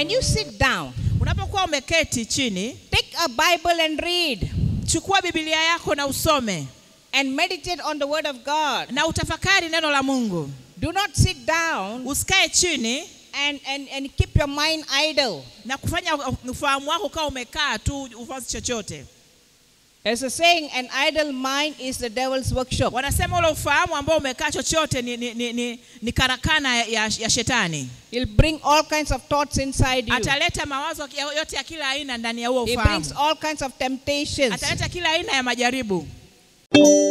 when you sit down, unapokuwa umeketi chini take a Bible and read chukua bibilia yako na usome and meditate on the Word of God. na utafakari neno la mungu Do not sit down usikae chini and, and, and keep your mind idle. na kufanya ufahamu wako ukawa umekaa tu ufanzi chochote There's a saying, an idle mind is the devil's workshop. wanasema ule ufahamu ambao umekaa chochote ni, ni, ni, ni, ni karakana ya, ya shetani He'll bring all kinds of thoughts inside you. ataleta mawazo ya- yote ya kila aina ndani ya huo He ufahamu brings all kinds of temptations. ataleta kila aina ya majaribu